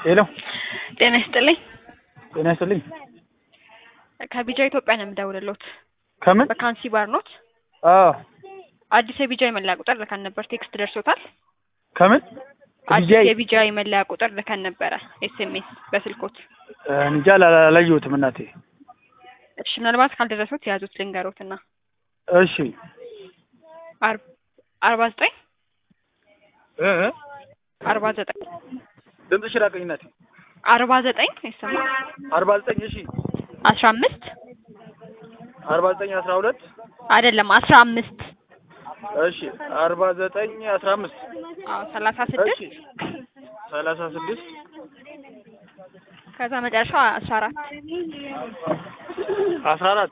ሄሎ ጤና ይስጥልኝ። ጤና ይስጥልኝ። ከቢጃ ኢትዮጵያ ነው የምደውልሎት። ከምን? በካንሲ ባር ኖት። አዎ አዲስ የቢጃ የመለያ ቁጥር ልከን ነበር። ቴክስት ደርሶታል? ከምን? አዲስ ከቢጃይ? የቢጃ የመለያ ቁጥር ልከን ነበረ። ኤስኤምኤስ በስልኮት። እንጃ አላ- አላየሁትም እናቴ። እሺ ምናልባት ካልደረሱት የያዙት ልንገሮትና እሺ አር- አርባ ዘጠኝ እ እ አርባ ዘጠኝ ድምፅሽ ራቀኝ እናቴ። አርባ ዘጠኝ ይሰማል አርባ ዘጠኝ እሺ አስራ አምስት አርባ ዘጠኝ አስራ ሁለት አይደለም አስራ አምስት እሺ አርባ ዘጠኝ አስራ አምስት አዎ ሰላሳ እሺ ስድስት ሰላሳ ስድስት ከዛ መጨረሻው አስራ አራት አስራ አራት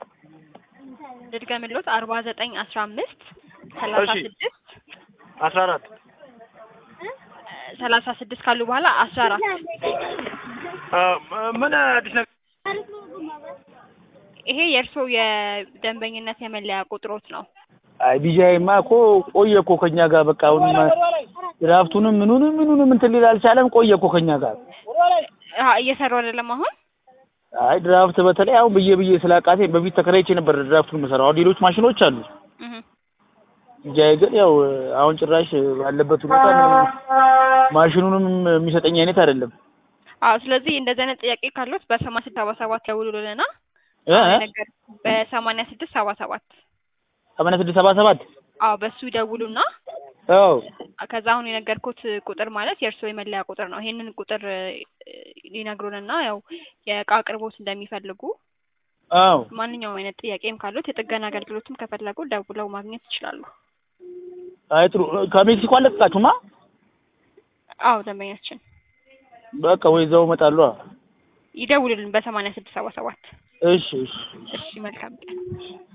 ልድገምሎት አርባ ዘጠኝ አስራ አምስት ሰላሳ እሺ። ስድስት አስራ አራት ሰላሳ ስድስት ካሉ በኋላ አስራ አራት ምን አዲስ ነገር? ይሄ የእርስዎ የደንበኝነት የመለያ ቁጥሮት ነው። አይ ቢጃይማ እኮ ቆየ እኮ ከኛ ጋር በቃ አሁን ድራፍቱንም ምኑንም ምኑንም እንትን ሊል አልቻለም። ቆየ እኮ ከኛ ጋር። አሀ፣ እየሰሩ አይደለም አሁን። አይ ድራፍት በተለይ አሁን ብዬ ብዬ ስላቃቴ በፊት ተከራይቼ ነበር ድራፍቱን የምሰራው። አሁን ሌሎች ማሽኖች አሉ። እህ፣ ቢጃይ ግን ያው አሁን ጭራሽ ባለበት ሁኔታ ማሽኑንም የሚሰጠኝ አይነት አይደለም። አዎ። ስለዚህ እንደዚህ አይነት ጥያቄ ካሉት በሰማንያ ስድስት ሰባ ሰባት ደውሉልንና እ እ ነገር በሰማንያ ስድስት ሰባ ሰባት ሰማንያ ስድስት ሰባ ሰባት አዎ፣ በሱ ይደውሉና አዎ ከዛ አሁን የነገርኩት ቁጥር ማለት የእርስዎ የመለያ ቁጥር ነው። ይሄንን ቁጥር እ፣ ሊነግሩንና ያው የእቃ አቅርቦት እንደሚፈልጉ አዎ ማንኛውም አይነት ጥያቄም ካሉት የጥገና አገልግሎትም ከፈለጉ ደውለው ማግኘት ይችላሉ። አይ ጥሩ ከሜክሲኮ አለቀቃችሁማ? አዎ ደንበኛችን በቃ ወይ እዛው እመጣለሁ። ይደውሉልን በሰማንያ ስድስት ሰባ ሰባት እሺ እሺ እሺ መልካም ቀን